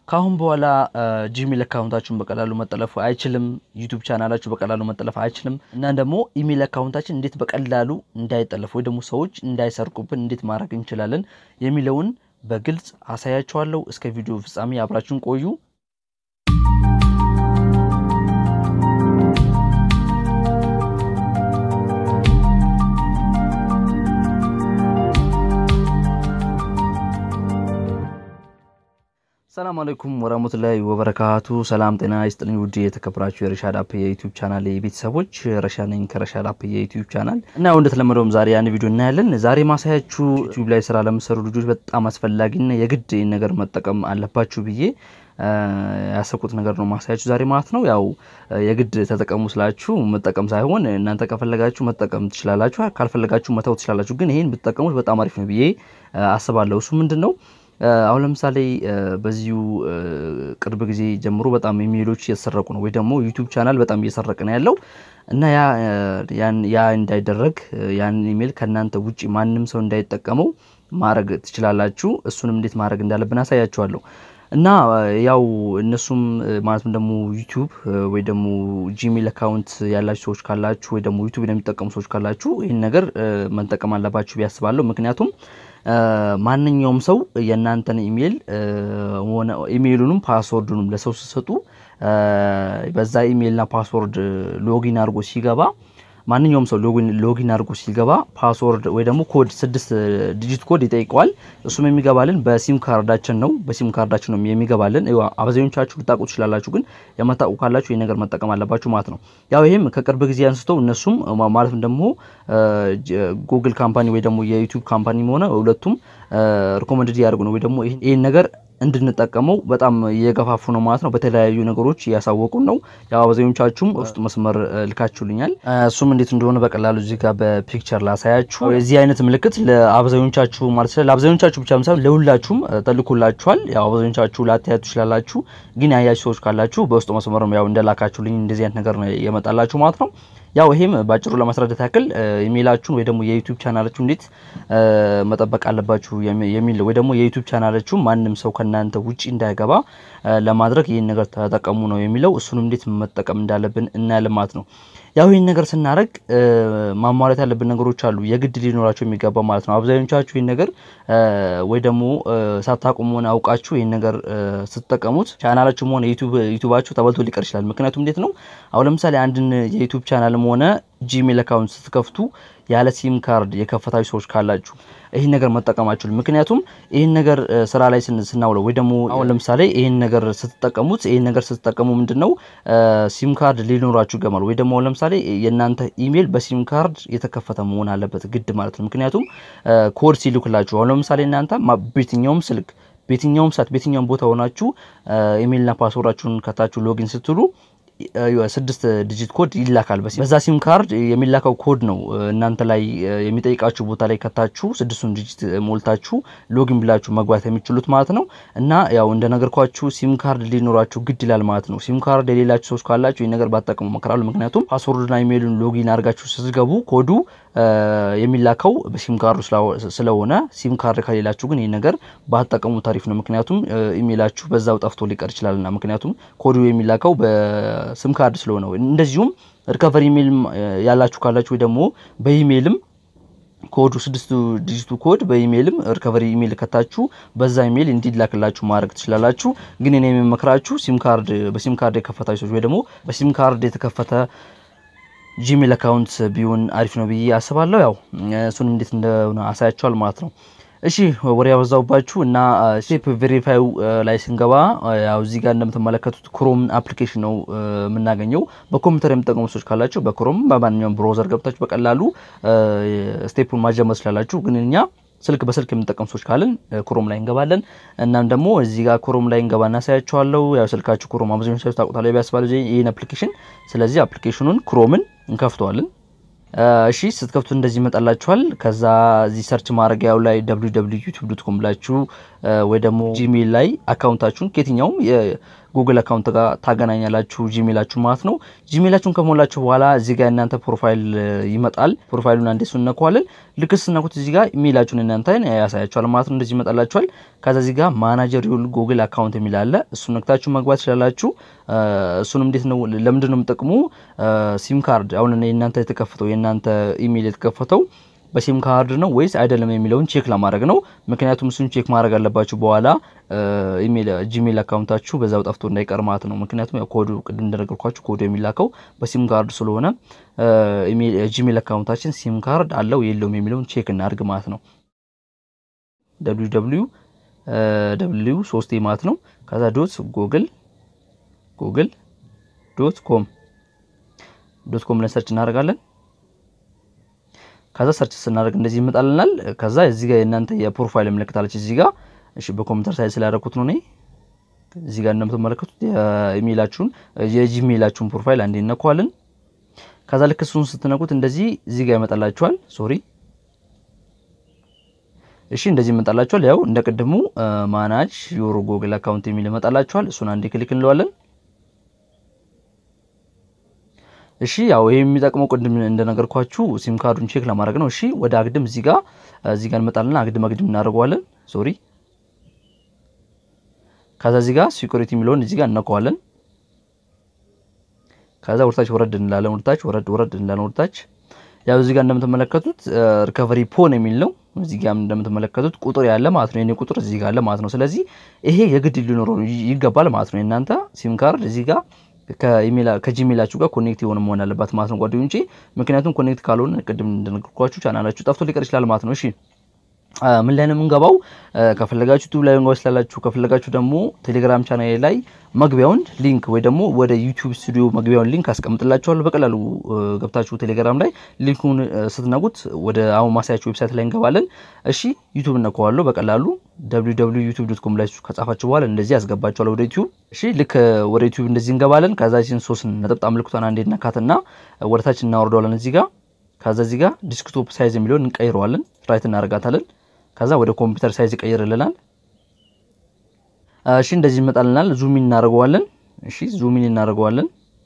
ከአሁን በኋላ ጂሜል አካውንታችሁን በቀላሉ መጠለፍ አይችልም። ዩቱብ ቻናላችሁ በቀላሉ መጠለፍ አይችልም። እና ደግሞ ኢሜል አካውንታችን እንዴት በቀላሉ እንዳይጠለፍ ወይ ደግሞ ሰዎች እንዳይሰርቁብን እንዴት ማድረግ እንችላለን የሚለውን በግልጽ አሳያችኋለሁ። እስከ ቪዲዮ ፍጻሜ አብራችሁን ቆዩ። ሰላም አለይኩም ወራህመቱላሂ ወበረካቱ። ሰላም ጤና ይስጥልኝ ውድ የተከበራችሁ የረሻድ አፕ የዩቲዩብ ቻናል ቤተሰቦች፣ ረሻ ነኝ ከረሻድ አፕ የዩቲዩብ ቻናል እና እንደተለመደውም ዛሬ ያን ቪዲዮ እናያለን። ዛሬ ማሳያችሁ ዩቲዩብ ላይ ስራ ለምሰሩ ልጆች በጣም አስፈላጊና የግድ ይህን ነገር መጠቀም አለባችሁ ብዬ ያሰብኩት ነገር ነው ማሳያችሁ ዛሬ ማለት ነው። ያው የግድ ተጠቀሙ ስላችሁ መጠቀም ሳይሆን እናንተ ከፈለጋችሁ መጠቀም ትችላላችሁ፣ ካልፈለጋችሁ መተው ትችላላችሁ። ግን ይህን ብትጠቀሙት በጣም አሪፍ ነው ብዬ አስባለሁ። እሱ ምንድን ነው? አሁን ለምሳሌ በዚሁ ቅርብ ጊዜ ጀምሮ በጣም ኢሜሎች እየተሰረቁ ነው፣ ወይ ደግሞ ዩቲዩብ ቻናል በጣም እየሰረቀ ነው ያለው እና ያ እንዳይደረግ ያን ኢሜል ከእናንተ ውጭ ማንም ሰው እንዳይጠቀመው ማድረግ ትችላላችሁ። እሱንም እንዴት ማድረግ እንዳለብን አሳያችኋለሁ። እና ያው እነሱም ማለትም ደግሞ ዩቲዩብ ወይ ደግሞ ጂሜል አካውንት ያላችሁ ሰዎች ካላችሁ ወይ ደግሞ ዩቲዩብ የሚጠቀሙ ሰዎች ካላችሁ ይህን ነገር መጠቀም አለባችሁ ቢያስባለሁ። ምክንያቱም ማንኛውም ሰው የእናንተን ኢሜል ሆነ ኢሜይሉንም ፓስወርዱንም ለሰው ሲሰጡ በዛ ኢሜይልና ፓስወርድ ሎጊን አድርጎ ሲገባ ማንኛውም ሰው ሎጊን አድርጎ ሲገባ ፓስወርድ ወይ ደግሞ ኮድ ስድስት ዲጂት ኮድ ይጠይቀዋል። እሱም የሚገባልን በሲም ካርዳችን ነው። በሲም ካርዳችን ነው የሚገባልን። አብዛኞቻችሁ ልታውቁ ትችላላችሁ፣ ግን የማታውቁ ካላችሁ ይህ ነገር መጠቀም አለባችሁ ማለት ነው። ያው ይህም ከቅርብ ጊዜ አንስቶ እነሱም ማለትም ደግሞ ጉግል ካምፓኒ ወይ ደግሞ የዩቲዩብ ካምፓኒ ሆነ ሁለቱም ሪኮመንድድ ያደርጉ ነው ወይ ደግሞ ይህን ነገር እንድንጠቀመው በጣም እየገፋፉ ነው ማለት ነው። በተለያዩ ነገሮች እያሳወቁን ነው። ያው አብዛኞቻችሁም ውስጥ መስመር ልካችሁልኛል። እሱም እንዴት እንደሆነ በቀላሉ እዚህ ጋር በፒክቸር ላሳያችሁ። የዚህ አይነት ምልክት ለአብዛኞቻችሁ ማለት ስለ ለአብዛኞቻችሁ ብቻ ሳይሆን ለሁላችሁም ተልኮላችኋል። ያው አብዛኞቻችሁ ላታያቱ ትችላላችሁ፣ ግን ያያችሁ ሰዎች ካላችሁ በውስጥ መስመር ያው እንደላካችሁልኝ እንደዚህ አይነት ነገር ነው የመጣላችሁ ማለት ነው። ያው ይሄም ባጭሩ ለማስረዳት ያክል ኢሜይላችሁን ወይ ደግሞ የዩቲዩብ ቻናላችሁ እንዴት መጠበቅ አለባችሁ የሚል ወይ ደግሞ የዩቲዩብ ቻናላችሁ ማንም ሰው ከእናንተ ውጪ እንዳይገባ ለማድረግ ይህን ነገር ተጠቀሙ ነው የሚለው። እሱንም እንዴት መጠቀም እንዳለብን እናያለን ማለት ነው። ያው ይህን ነገር ስናደርግ ማሟላት ያለብን ነገሮች አሉ፣ የግድ ሊኖራቸው የሚገባ ማለት ነው። አብዛኞቻችሁ ይህን ነገር ወይ ደግሞ ሳታቁም ሆነ አውቃችሁ ይህን ነገር ስትጠቀሙት ቻናላችሁም ሆነ ዩቱባችሁ ተበልቶ ሊቀር ይችላል። ምክንያቱም እንዴት ነው አሁን ለምሳሌ አንድን የዩቱብ ቻናልም ሆነ ጂሜል አካውንት ስትከፍቱ ያለ ሲም ካርድ የከፈታችሁ ሰዎች ካላችሁ ይህን ነገር መጠቀማችሁ ምክንያቱም ይህን ነገር ስራ ላይ ስናውለው ወይ ደግሞ አሁን ለምሳሌ ይህን ነገር ስትጠቀሙት ይህን ነገር ስትጠቀሙ ምንድን ነው ሲም ካርድ ሊኖራችሁ ይገማል። ወይ ደግሞ አሁን ለምሳሌ የእናንተ ኢሜል በሲም ካርድ የተከፈተ መሆን አለበት ግድ ማለት ነው። ምክንያቱም ኮድ ሲልክላችሁ አሁን ለምሳሌ እናንተ በየትኛውም ስልክ በየትኛውም ሰዓት በየትኛውም ቦታ ሆናችሁ ኢሜልና ፓስወርዳችሁን ከታችሁ ሎጊን ስትሉ ስድስት ዲጂት ኮድ ይላካል። በዛ ሲም ካርድ የሚላከው ኮድ ነው እናንተ ላይ የሚጠይቃችሁ ቦታ ላይ ከታችሁ ስድስቱን ዲጂት ሞልታችሁ ሎጊን ብላችሁ መግባት የሚችሉት ማለት ነው። እና ያው እንደነገርኳችሁ ሲም ካርድ ሊኖራችሁ ግድ ይላል ማለት ነው። ሲም ካርድ የሌላችሁ ሰዎች ካላችሁ ይህ ነገር ባጠቀሙ መከራሉ። ምክንያቱም ፓስወርድና ኢሜይሉን ሎጊን አድርጋችሁ ስትገቡ ኮዱ የሚላከው በሲም ካርዱ ስለሆነ ሲም ካርድ ከሌላችሁ ግን ይህ ነገር ባጠቀሙ ታሪፍ ነው። ምክንያቱም ኢሜይላችሁ በዛው ጠፍቶ ሊቀር ይችላልና ምክንያቱም ኮዱ የሚላከው በሲም ካርድ ስለሆነ እንደዚሁም ሪከቨሪ ኢሜይል ያላችሁ ካላችሁ ወይ ደግሞ በኢሜይልም ኮዱ ስድስቱ ዲጂቱ ኮድ በኢሜይልም ሪከቨሪ ኢሜይል ከታችሁ በዛ ኢሜይል እንዲላክላችሁ ማድረግ ትችላላችሁ። ግን እኔ የምመክራችሁ ሲም ካርድ በሲም ካርድ የከፈታችሁ ሰዎች ወይ ደግሞ በሲም ካርድ የተከፈተ ጂሜል አካውንት ቢሆን አሪፍ ነው ብዬ አስባለሁ። ያው እሱን እንዴት እንደሆነ አሳያችኋል ማለት ነው። እሺ ወሬ ያበዛውባችሁ እና ስቴፕ ቬሪፋዩ ላይ ስንገባ ያው እዚህ ጋር እንደምትመለከቱት ክሮም አፕሊኬሽን ነው የምናገኘው። በኮምፒውተር የምጠቀሙ ሰዎች ካላችሁ በክሮም በማንኛውም ብሮዘር ገብታችሁ በቀላሉ ስቴፑን ማጀመር ስላላችሁ፣ ግን እኛ ስልክ በስልክ የምንጠቀሙ ሰዎች ካለን ክሮም ላይ እንገባለን። እናም ደግሞ እዚህ ጋር ክሮም ላይ እንገባ እናሳያችኋለሁ። ያው ስልካችሁ ክሮም አብዛኞቻችሁ ታውቁታላችሁ ቢያስባል ይህን አፕሊኬሽን። ስለዚህ አፕሊኬሽኑን ክሮምን እንከፍተዋለን። እሺ ስትከፍቱ እንደዚህ ይመጣላችኋል። ከዛ እዚህ ሰርች ማድረጊያው ላይ www ዩቲዩብ ዶት ኮም ብላችሁ ወይ ደግሞ ጂሜል ላይ አካውንታችሁን ከየትኛውም የጉግል አካውንት ጋር ታገናኛላችሁ ጂሜላችሁ ማለት ነው። ጂሜላችሁን ከሞላችሁ በኋላ እዚህ ጋር እናንተ ፕሮፋይል ይመጣል። ፕሮፋይሉን አንዴ እሱን እነኳለን። ልክ ስነኩት እዚህ ጋር ኢሜይላችሁን እናንተ ያሳያችኋል ማለት ነው። እንደዚህ ይመጣላችኋል። ከዛ እዚህ ጋር ማናጀር ዩር ጉግል አካውንት የሚል አለ። እሱን ነክታችሁ መግባት ትችላላችሁ። እሱንም እንዴት ነው ለምንድን ነው የምጠቅሙ ሲም ካርድ አሁን የእናንተ የተከፈተው የእናንተ ኢሜይል የተከፈተው በሲም ካርድ ነው ወይስ አይደለም የሚለውን ቼክ ለማድረግ ነው። ምክንያቱም እሱን ቼክ ማድረግ አለባችሁ በኋላ ኢሜል ጂሜል አካውንታችሁ በዛው ጠፍቶ እንዳይቀር ማለት ነው። ምክንያቱም ያው ኮዱ ቅድም እንደነገርኳችሁ ኮዱ የሚላከው በሲም ካርድ ስለሆነ ጂሜል አካውንታችን ሲም ካርድ አለው የለውም የሚለውን ቼክ እናድርግ ማለት ነው። ደብሊው ደብሊው ደብሊው ሶስቴ ማለት ነው። ከዛ ዶት ጉግል ጉግል ዶት ኮም ዶት ኮም ላይ ሰርች እናደርጋለን። ከዛ ሰርች ስናደርግ እንደዚህ ይመጣልናል። ከዛ እዚህ ጋር የእናንተ የፕሮፋይል ምልክት አለች እዚህ ጋር እሺ፣ በኮምፒውተር ሳይዝ ስላደረኩት ነው እኔ። እዚህ ጋር እንደምትመለከቱት የኢሜይላችሁን የጂሜይላችሁን ፕሮፋይል አንዴ እነኳለን። ከዛ ልክ እሱን ስትነኩት እንደዚህ እዚህ ጋር ይመጣላችኋል። ሶሪ እሺ፣ እንደዚህ ይመጣላችኋል። ያው እንደ ቅድሙ ማናጅ ዮር ጉግል አካውንት የሚል ይመጣላችኋል። እሱን አንዴ ክሊክ እንለዋለን። እሺ ያው ይሄ የሚጠቅመው ቅድም እንደነገርኳችሁ ሲም ካርዱን ቼክ ለማድረግ ነው። እሺ ወደ አግድም እዚህ ጋር እዚህ ጋር እንመጣለን። አግድም አግድም እናደርገዋለን። ሶሪ ከዛ እዚህ ጋር ሲኩሪቲ የሚለውን እዚህ ጋር እነካዋለን። ከዛ ወርታች ወረድ እንላለን። ወርታች ወረድ ወረድ እንላለን። ወርታች ያው እዚህ ጋር እንደምትመለከቱት ሪከቨሪ ፖን የሚል ነው። እዚህ ጋር እንደምትመለከቱት ቁጥር ያለ ማለት ነው። የኔ ቁጥር እዚህ ጋር አለ ማለት ነው። ስለዚህ ይሄ የግድ ሊኖረው ይገባል ማለት ነው። የእናንተ ሲም ካርድ እዚህ ጋር ከጂሜላችሁ ጋር ኮኔክት የሆነ መሆን አለባት ማለት ነው ጓደኞቼ። ምክንያቱም ኮኔክት ካልሆነ ቅድም እንደነገርኳችሁ ቻናላችሁ ጠፍቶ ሊቀር ይችላል ማለት ነው። እሺ ምን ላይ ነው የምንገባው? ከፈለጋችሁ ዩቲዩብ ላይ መንገባ ስላላችሁ፣ ከፈለጋችሁ ደግሞ ቴሌግራም ቻናል ላይ መግቢያውን ሊንክ ወይ ደግሞ ወደ ዩቲዩብ ስቱዲዮ መግቢያውን ሊንክ አስቀምጥላችኋለሁ። በቀላሉ ገብታችሁ ቴሌግራም ላይ ሊንኩን ስትነጉት ወደ አሁን ማሳያችሁ ዌብሳይት ላይ እንገባለን። እሺ ዩቲዩብ እነካዋለሁ በቀላሉ www.youtube.com ላይ ከጻፋችሁ በኋላ እንደዚህ ያስገባችኋል ወደ ዩቲዩብ። እሺ ልክ ወደ ዩቲዩብ እንደዚህ እንገባለን። ከዛችን ሶስት ነጠብጣብ ምልክቷን አንዴ ነካትና ወደታች እናወርደዋለን እዚህ ጋር። ከዛ እዚህ ጋር ዲስክቶፕ ሳይዝ የሚለውን እንቀይረዋለን፣ ራይት እናደርጋታለን። ከዛ ወደ ኮምፒውተር ሳይዝ ይቀይርልናል። እሺ እንደዚህ ይመጣልናል። ዙሚን እናደርገዋለን። እሺ ዙሚን እናደርገዋለን።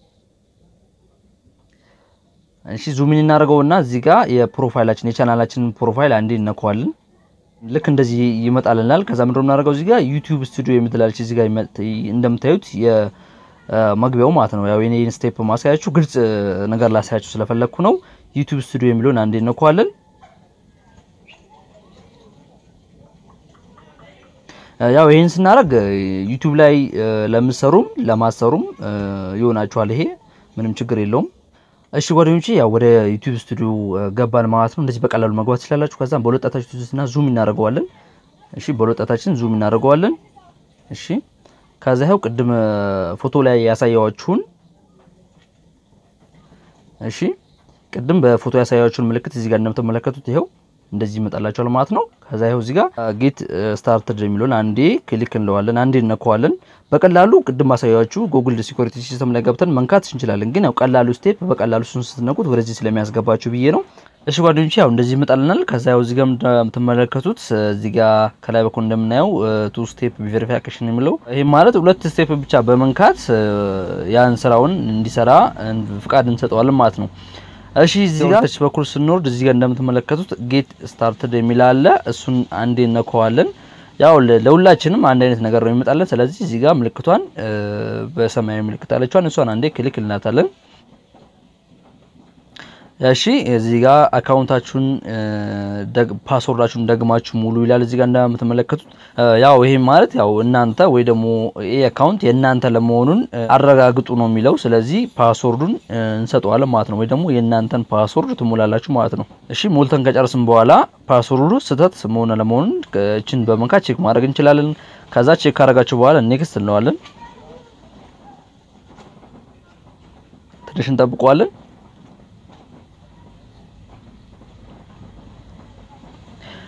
እሺ ዙሚን እናደርገውና እዚህ ጋር የፕሮፋይላችን የቻናላችንን ፕሮፋይል አንዴ እነካዋለን። ልክ እንደዚህ ይመጣልናል። ከዛ ምንድነው የምናደርገው እዚህ ጋር ዩቲዩብ ስቱዲዮ የምትላለች እዚህ ጋር እንደምታዩት የመግቢያው ማለት ነው። ያው የኔን ስቴፕ ማሳያችሁ ግልጽ ነገር ላሳያችሁ ስለፈለግኩ ነው። ዩቲዩብ ስቱዲዮ የሚለውን አንዴ እነካዋለን። ያው ይሄን ስናደርግ ዩቲዩብ ላይ ለምትሰሩም ለማሰሩም ይሆናችኋል። ይሄ ምንም ችግር የለውም። እሺ ጓደኞቼ ያው ወደ ዩቲዩብ ስቱዲዮ ገባን ማለት ነው። እንደዚህ በቀላሉ መግባት ትችላላችሁ። ከዛም በሁለጣታችን ትዙትና ዙም እናደርገዋለን። እሺ በሁለጣታችን ዙም እናደርገዋለን። እሺ ከዛ ይኸው ቅድም ፎቶ ላይ ያሳያችሁን እሺ ቅድም በፎቶ ያሳያችሁን ምልክት እዚህ ጋር እንደምትመለከቱት ይኸው እንደዚህ ይመጣላችኋል ማለት ነው። ከዛ ይኸው እዚህ ጋር ጌት ስታርትድ የሚለውን አንዴ ክሊክ እንለዋለን፣ አንዴ እነከዋለን። በቀላሉ ቅድም ማሳያችሁ ጉግል ሲኩሪቲ ሲስተም ላይ ገብተን መንካት እንችላለን። ግን ያው ቀላሉ ስቴፕ በቀላሉ እሱን ስትነኩት ወደዚህ ስለሚያስገባችሁ ብዬ ነው። እሺ ጓደኞቼ ያው እንደዚህ ይመጣልናል። ከዛ ያው እዚህ ጋር እንደምትመለከቱት እዚህ ጋር ከላይ በኩል እንደምናየው ቱ ስቴፕ ቬሪፊኬሽን የሚለው ይሄ ማለት ሁለት ስቴፕ ብቻ በመንካት ያን ስራውን እንዲሰራ ፍቃድ እንሰጠዋለን ማለት ነው። እሺ እዚህ ጋር ታች በኩል ስንወርድ እዚህ ጋር እንደምትመለከቱት ጌት ስታርትድ የሚል አለ። እሱን አንዴ እነከዋለን። ያው ለሁላችንም አንድ አይነት ነገር ነው የሚመጣለን። ስለዚህ እዚህ ጋር ምልክቷን በሰማያዊ ምልክት አለችዋን እሷን አንዴ ክሊክ እንላታለን። እሺ እዚህ ጋር አካውንታችሁን ፓስወርዳችሁን ደግማችሁ ሙሉ ይላል። እዚህ ጋር እንደምትመለከቱት ያው ይሄ ማለት ያው እናንተ ወይ ደግሞ ይሄ አካውንት የእናንተ ለመሆኑን አረጋግጡ ነው የሚለው። ስለዚህ ፓስወርዱን እንሰጠዋለን ማለት ነው፣ ወይ ደግሞ የእናንተን ፓስወርድ ትሞላላችሁ ማለት ነው። እሺ ሞልተን ከጨርስን በኋላ ፓስወርዱ ስህተት መሆን ለመሆኑን እችን በመንካት ቼክ ማድረግ እንችላለን። ከዛ ቼክ ካረጋችሁ በኋላ ኔክስት እንለዋለን። ትንሽ እንጠብቀዋለን።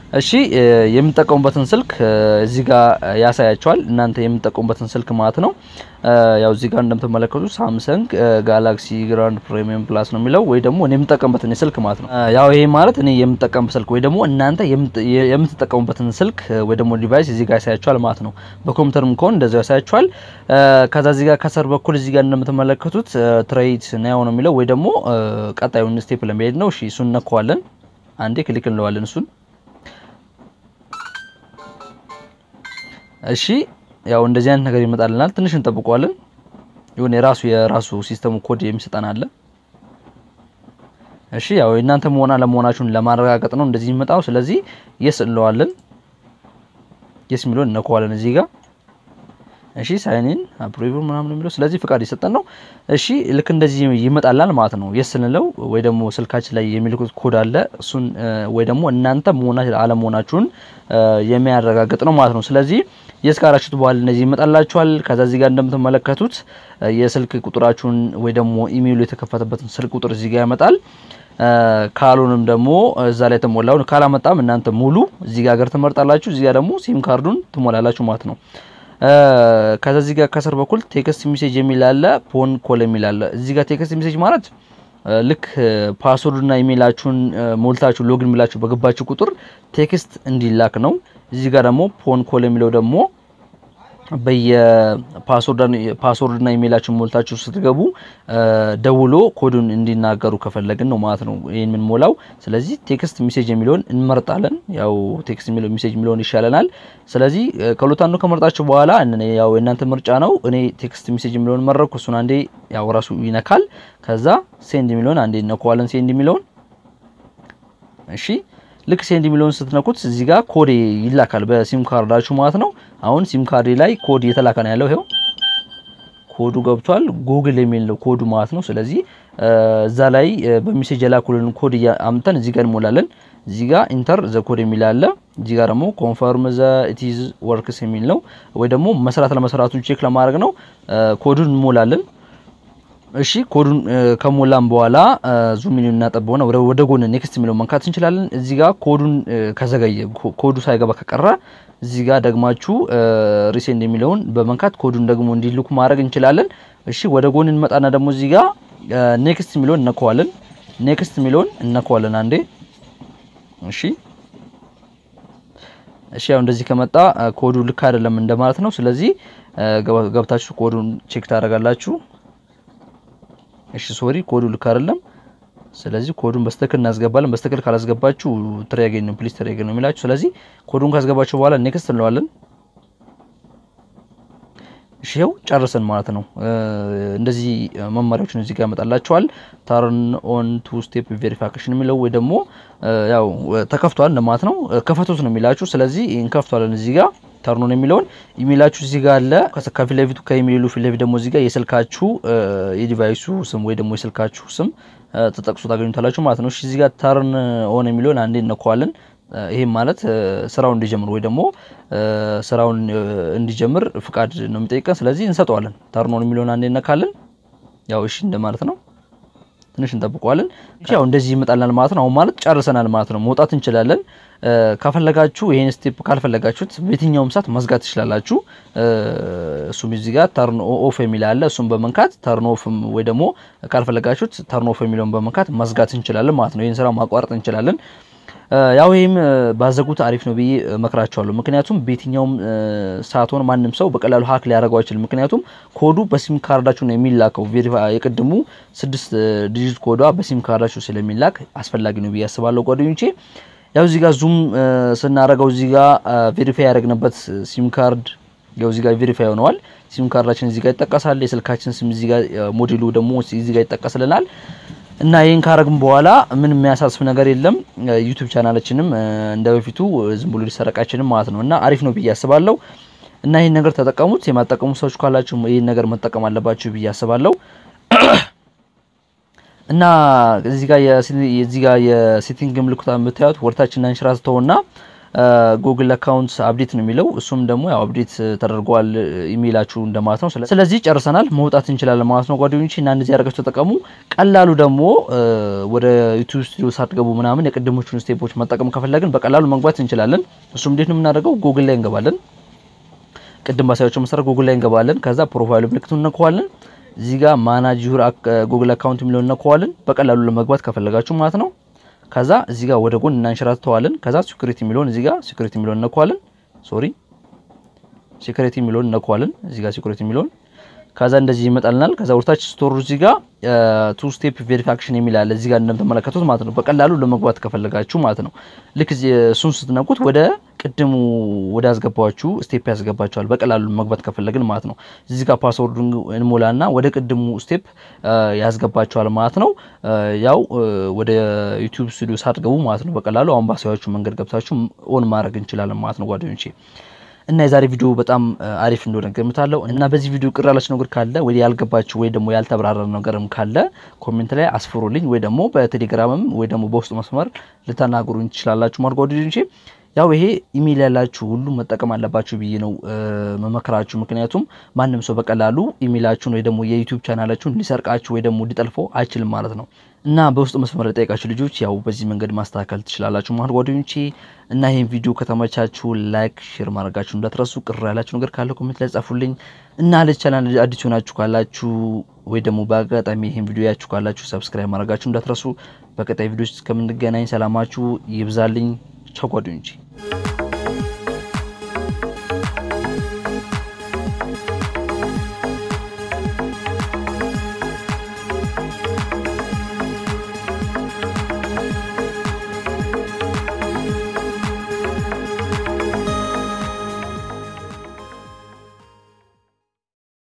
እሺ የምጠቀሙበትን ስልክ እዚህ ጋር ያሳያቸዋል። እናንተ የምጠቀሙበትን ስልክ ማለት ነው። ያው እዚህ ጋር እንደምትመለከቱት ሳምሰንግ ጋላክሲ ግራንድ ፕሪሚየም ፕላስ ነው የሚለው ወይ ደግሞ እኔ የምጠቀምበትን ስልክ ማለት ነው። ያው ይሄ ማለት እኔ የምጠቀምበት ስልክ ወይ ደግሞ እናንተ የምትጠቀሙበትን ስልክ ወይ ደግሞ ዲቫይስ እዚህ ጋር ያሳያቸዋል ማለት ነው። በኮምፒውተርም ከሆነ እንደዚያው ያሳያቸዋል። ከዛ እዚህ ጋር ከስር በኩል እዚህ ጋር እንደምትመለከቱት ትሬት ናው ነው የሚለው ወይ ደግሞ ቀጣዩን ስቴፕ ለመሄድ ነው። እሺ እሱን እነካዋለን። አንዴ ክሊክ እንለዋለን እሱን እሺ ያው እንደዚህ አይነት ነገር ይመጣልናል። ትንሽ እንጠብቀዋለን። ይሁን የራሱ የራሱ ሲስተሙ ኮድ የሚሰጠን አለ። እሺ ያው እናንተ መሆና ለመሆናችሁን ለማረጋገጥ ነው እንደዚህ የሚመጣው። ስለዚህ የስ እንለዋለን። የስ የሚለውን እነካዋለን እዚህ ጋር እሺ ሳይኒን አፕሩቭ ምናምን የሚለው ስለዚህ ፍቃድ የሰጠን ነው። እሺ ልክ እንደዚህ ይመጣላል ማለት ነው። የስ ስንለው ወይ ደግሞ ስልካችን ላይ የሚልኩት ኮድ አለ እሱን ወይ ደግሞ እናንተ መሆና አለመሆናችሁን የሚያረጋግጥ ነው ማለት ነው። ስለዚህ የስ ካራችሁት በኋላ እነዚህ ይመጣላችኋል። ከዛ እዚህ ጋር እንደምትመለከቱት የስልክ ቁጥራችሁን ወይ ደግሞ ኢሜይሉ የተከፈተበትን ስልክ ቁጥር እዚህ ጋር ያመጣል። ካሉንም ደግሞ እዛ ላይ ተሞላውን ካላመጣም እናንተ ሙሉ እዚህ ጋር ሀገር ትመርጣላችሁ። እዚህ ጋር ደግሞ ሲም ካርዱን ትሞላላችሁ ማለት ነው። ከዛ እዚህ ጋር ከስር በኩል ቴክስት ሜሴጅ የሚል አለ፣ ፎን ኮል የሚል አለ። እዚህ ጋር ቴክስት ሜሴጅ ማለት ልክ ፓስወርድና ኢሜይላችሁን ሞልታችሁ ሎጊን ብላችሁ በገባችሁ ቁጥር ቴክስት እንዲላክ ነው። እዚህ ጋር ደግሞ ፎን ኮል የሚለው ደግሞ በየፓስወርድና ኢሜይላችሁን ሞልታችሁ ስትገቡ ደውሎ ኮዱን እንዲናገሩ ከፈለግን ነው ማለት ነው ይህን የምንሞላው። ስለዚህ ቴክስት ሜሴጅ የሚለውን እንመርጣለን። ያው ቴክስት ሜሴጅ የሚለውን ይሻለናል። ስለዚህ ከሁለት አንዱ ከመርጣችሁ በኋላ ያው የእናንተ ምርጫ ነው። እኔ ቴክስት ሜሴጅ የሚለውን መረኩ። እሱን አንዴ ያው ራሱ ይነካል። ከዛ ሴንድ የሚለውን አንዴ እነካዋለን። ሴንድ የሚለውን እሺ ልክ ሴንድ የሚለውን ስትነኩት እዚህ ጋር ኮድ ይላካል በሲም ካርዳችሁ ማለት ነው። አሁን ሲም ካርድ ላይ ኮድ እየተላከ ነው ያለው። ይኸው ኮዱ ገብቷል። ጉግል የሚል ነው ኮዱ ማለት ነው። ስለዚህ እዛ ላይ በሜሴጅ የላኩልን ኮድ አምጥተን እዚህ ጋር እንሞላለን። እዚህ ጋር ኢንተር ዘ ኮድ የሚል አለ። እዚህ ጋር ደግሞ ኮንፈርም ዘ ኢቲዝ ወርክስ የሚል ነው፣ ወይ ደግሞ መስራት ለመስራቱን ቼክ ለማድረግ ነው። ኮዱን እንሞላለን። እሺ ኮዱን ከሞላን በኋላ ዙም ሚኒውን እናጠበውና ወደ ጎን ኔክስት የሚለው መንካት እንችላለን። እዚህ ጋር ኮዱን ከዘገየ ኮዱ ሳይገባ ከቀረ እዚህ ጋር ደግማችሁ ሪሴንድ የሚለውን በመንካት ኮዱን ደግሞ እንዲልኩ ማድረግ እንችላለን። እሺ ወደ ጎን እንመጣና ደግሞ እዚህ ጋር ኔክስት የሚለውን እነከዋለን። ኔክስት የሚለውን እነከዋለን አንዴ። እሺ እሺ ያው እንደዚህ ከመጣ ኮዱ ልክ አይደለም እንደማለት ነው። ስለዚህ ገብታችሁ ኮዱን ቼክ ታደርጋላችሁ። እሺ ሶሪ ኮዱ ልክ አይደለም። ስለዚህ ኮዱን በስተክል እናስገባለን። በስተክል ካላስገባችሁ ትሪያገኝ ነው ፕሊስ ትሪያገኝ ነው የሚላችሁ። ስለዚህ ኮዱን ካስገባችሁ በኋላ ኔክስት እንለዋለን። እሺ ይኸው ጨርሰን ማለት ነው። እንደዚህ መመሪያዎችን እዚህ ጋር ያመጣላችኋል። ተርን ኦን ቱ ስቴፕ ቬሪፊኬሽን የሚለው ወይ ደግሞ ያው ተከፍቷል እንደማለት ነው። ከፈቱት ነው የሚላችሁ። ስለዚህ እንከፍቷለን እዚህ ጋር ተርኖን የሚለውን ኢሜይላችሁ እዚህ ጋር አለ። ከፊት ለፊቱ ከኢሜይሉ ፊት ለፊት ደግሞ እዚህ ጋር የስልካችሁ የዲቫይሱ ስም ወይ ደግሞ የስልካችሁ ስም ተጠቅሶ ታገኙታላችሁ ማለት ነው። እሺ እዚህ ጋር ተርን ኦን የሚለውን አንዴ እነካዋለን። ይሄም ማለት ስራውን እንዲጀምር ወይ ደግሞ ስራውን እንዲጀምር ፍቃድ ነው የሚጠይቀን። ስለዚህ እንሰጠዋለን። ተርን ኦን የሚለውን አንዴ እነካለን። ያው እሺ እንደማለት ነው። ትንሽ እንጠብቀዋለን። ያው እንደዚህ ይመጣልናል ማለት ነው። አሁን ማለት ጨርሰናል ማለት ነው። መውጣት እንችላለን። ከፈለጋችሁ ይሄን ስቴፕ ካልፈለጋችሁት በየትኛውም ሰዓት መዝጋት ትችላላችሁ። እሱም እዚህ ጋር ተርን ኦፍ የሚል አለ። እሱም በመንካት ተርን ኦፍ ወይ ደግሞ ካልፈለጋችሁት ተርን ኦፍ የሚለውን በመንካት መዝጋት እንችላለን ማለት ነው። ይህን ስራ ማቋረጥ እንችላለን። ያው ይህም ባዘጉት አሪፍ ነው ብዬ መክራቸዋለሁ። ምክንያቱም በየትኛውም ሰዓት ሆነ ማንም ሰው በቀላሉ ሀክ ሊያደርገው አይችልም። ምክንያቱም ኮዱ በሲም ካርዳችሁ ነው የሚላከው። የቅድሙ ስድስት ዲጂት ኮዷ በሲም ካርዳችሁ ስለሚላክ አስፈላጊ ነው ብዬ አስባለሁ ጓደኞቼ። ያው እዚህ ጋር ዙም ስናደርገው እዚህ ጋር ቬሪፋይ ያደረግንበት ሲም ካርድ ያው እዚህ ጋር ቬሪፋይ ሆነዋል። ሲም ካርዳችን እዚህ ጋር ይጠቀሳል። የስልካችን ስም እዚህ ጋር ሞዴሉ ደግሞ እዚህ ጋር ይጠቀስልናል። እና ይህን ካረግም በኋላ ምን የሚያሳስብ ነገር የለም። ዩቲዩብ ቻናላችንም እንደ በፊቱ ዝም ብሎ ሊሰረቃችንም ማለት ነው እና አሪፍ ነው ብዬ አስባለሁ። እና ይህን ነገር ተጠቀሙት። የማጠቀሙ ሰዎች ካላችሁ ይህን ነገር መጠቀም አለባችሁ ብዬ አስባለሁ። እና እዚህ ጋር የዚህ ጋር የሴቲንግ ምልክቷ የምታዩት ወርታችን አንሽራስተውና ጉግል አካውንት አፕዴት ነው የሚለው እሱም ደግሞ ያው አፕዴት ተደርጓል ኢሜይላችሁ እንደማለት ነው። ስለዚህ ጨርሰናል፣ መውጣት እንችላለን ማለት ነው ጓደኞቼ እና እንደዚህ ያደርጋችሁ ተጠቀሙ። ቀላሉ ደግሞ ወደ ዩቲዩብ ስቱዲዮ ሳትገቡ ምናምን የቅድሞቹን ስቴፖች መጠቀም ከፈለግን በቀላሉ መግባት እንችላለን። እሱም እንዴት ነው የምናደርገው? ጉግል ላይ እንገባለን። ቅድም ባሳያቸው መሰረት ጉግል ላይ እንገባለን። ከዛ ፕሮፋይል ምልክቱን እነካዋለን። እዚህ ጋር ማናጅ ዩር ጉግል አካውንት የሚለውን እነካዋለን። በቀላሉ ለመግባት ከፈለጋችሁ ማለት ነው። ከዛ እዚህ ጋር ወደ ጎን እናንሸራትተዋለን። ከዛ ሲኩሪቲ የሚለውን እዚህ ጋር ሲኩሪቲ የሚለውን እነካዋለን። ሶሪ ሲኩሪቲ የሚለውን እነካዋለን። እዚህ ጋር ሲኩሪቲ የሚለውን ከዛ እንደዚህ ይመጣልናል። ከዛ ወርታች ስቶር እዚህ ጋር ቱ ስቴፕ ቬሪፊኬሽን የሚል አለ እዚህ ጋር እንደምትመለከቱት ማለት ነው። በቀላሉ ለመግባት ከፈለጋችሁ ማለት ነው። ልክ እሱን ስትነኩት ወደ ቅድሙ ወደ ያስገባችሁ ስቴፕ ያስገባችኋል። በቀላሉ መግባት ከፈለግን ማለት ነው። እዚህ ጋር ፓስወርዱን እንሞላና ወደ ቅድሙ ስቴፕ ያስገባችኋል ማለት ነው። ያው ወደ ዩቲዩብ ስቱዲዮ ሳትገቡ ማለት ነው። በቀላሉ አሁን ባሳያችሁ መንገድ ገብታችሁ ኦን ማድረግ እንችላለን ማለት ነው ጓደኞቼ እና የዛሬ ቪዲዮ በጣም አሪፍ እንደሆነ ገምታለሁ። እና በዚህ ቪዲዮ ቅር ያላችሁ ነገር ካለ ወይ ያልገባችሁ ወይ ደግሞ ያልተብራራ ነገርም ካለ ኮሜንት ላይ አስፍሩልኝ፣ ወይ ደግሞ በቴሌግራምም ወይ ደግሞ በውስጥ መስመር ልታናግሩኝ ትችላላችሁ። ማለት ጓደኞቼ ያው ይሄ ኢሜይል ያላችሁ ሁሉ መጠቀም አለባችሁ ብዬ ነው መመክራችሁ። ምክንያቱም ማንም ሰው በቀላሉ ኢሜይላችሁን ወይ ደግሞ የዩቲዩብ ቻናላችሁን ሊሰርቃችሁ ወይ ደግሞ ሊጠልፈው አይችልም ማለት ነው። እና በውስጥ መስመር ለጠየቃችሁ ልጆች ያው በዚህ መንገድ ማስተካከል ትችላላችሁ ማለት ጓደኞቼ። እና ይህን ቪዲዮ ከተመቻችሁ ላይክ፣ ሼር ማድረጋችሁ እንዳትረሱ። ቅር ያላችሁ ነገር ካለ ኮሜንት ላይ ጻፉልኝ። እና ለቻናል አዲስ ሆናችሁ ካላችሁ ወይ ደግሞ በአጋጣሚ ይህን ቪዲዮ ያችሁ ካላችሁ ሰብስክራይብ ማድረጋችሁ እንዳትረሱ። በቀጣይ ቪዲዮች እስከምንገናኝ ሰላማችሁ ይብዛልኝ። ቻው ጓደኞቼ።